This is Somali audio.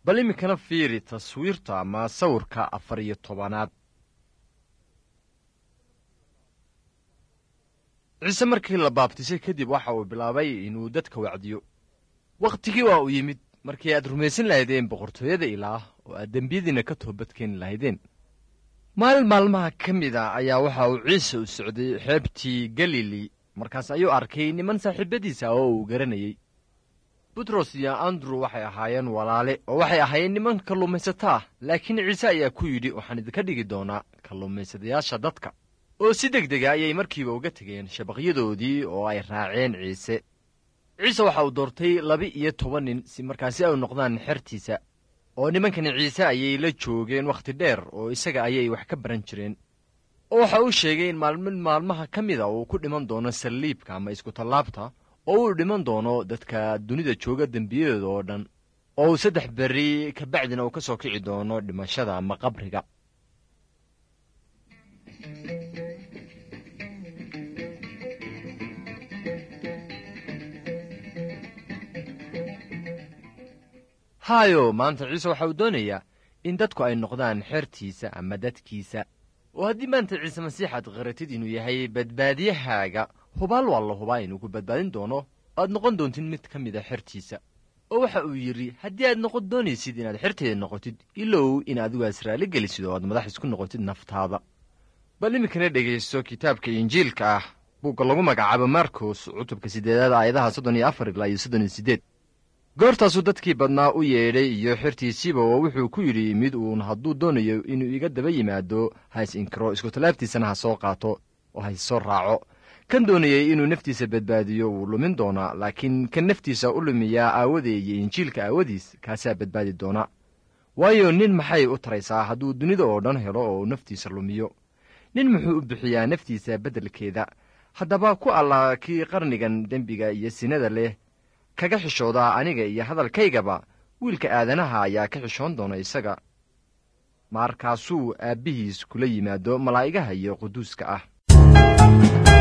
bal iminkana fiiri taswiirta ama sawirka afar iyo tobanaad ciise markii la baabtisay kadib waxa uu bilaabay inuu dadka wacdiyo wakhtigii waa uu yimid markii aad rumaysan lahaydeen boqortooyada ilaah oo aad dembiyadiinna ka toobadkeeni lahaydeen maalin maalmaha ka mid a ayaa waxa uu ciise u socday xeebtii galili markaas ayuu arkay niman saaxiibadiisa oo uu garanayey butros iyo andrew waxay ahaayeen walaale oo waxay ahaayeen niman kalluumaysato ah laakiin ciise ayaa ku yidhi waxaan idinka dhigi doonaa kalluumaysadayaasha dadka oo si deg dega ayay markiiba uga tegeen shabaqyadoodii oo ay raaceen ciise ciise waxa uu doortay laba-iyo toban nin si markaasi ay noqdaan xertiisa oo nimankani ciise ayay la joogeen wakhti dheer oo isaga ayay wax ka baran jireen oo waxa uu sheegay in maalmin maalmaha ka mida uu ku dhiman doono salliibka ama iskutallaabta oo uu dhiman doono dadka dunida jooga dembiyadooda oo dhan oo uu saddex berri kabacdina uu ka soo kici doono dhimashada ama qabriga haayo maanta ciise waxa uu doonayaa in dadku ay noqdaan xertiisa ama dadkiisa oo haddii maanta ciise masiix aad qaratid inuu yahay badbaadiyahaaga hubaal waa la hubaa inuu ku badbaadin doono aad noqon doontid mid ka mid a xertiisa oo waxa uu yidhi haddii aad noqon doonaysid inaad xerteeda noqotid ilow in adigu aad israali gelisid oo aad madax isku noqotid naftaada bal iminkana dhegaysto kitaabka injiilka ah buugga lagu magacaabo markos cutubka siddeedaad aayadaha soddon iyo afar ilaa iyo soddon iyo siddeed goortaasuu dadkii badnaa u yeedhay iyo xertiisiiba oo wuxuu ku yidhi mid uun hadduu doonayo inuu iga daba yimaado ha is inkiro iskutallaabtiisana ha soo qaato oo ha is soo raaco kan doonayay inuu naftiisa badbaadiyo wuu lumin doonaa laakiin kan naftiisa u lumiyaa aawadee iyo injiilka aawadiis kaasaa badbaadi doona waayo nin maxay u taraysaa hadduu dunida oo dhan helo oo naftiisa lumiyo nin muxuu u bixiyaa naftiisa beddelkeeda haddaba ku alla kii qarnigan dembiga iyo sinada leh kaga xishoodaa aniga iyo hadalkaygaba wiilka aadanaha ayaa ka xishoon doona isaga markaasuu aabbihiis kula yimaado malaa'igaha iyo quduuska ah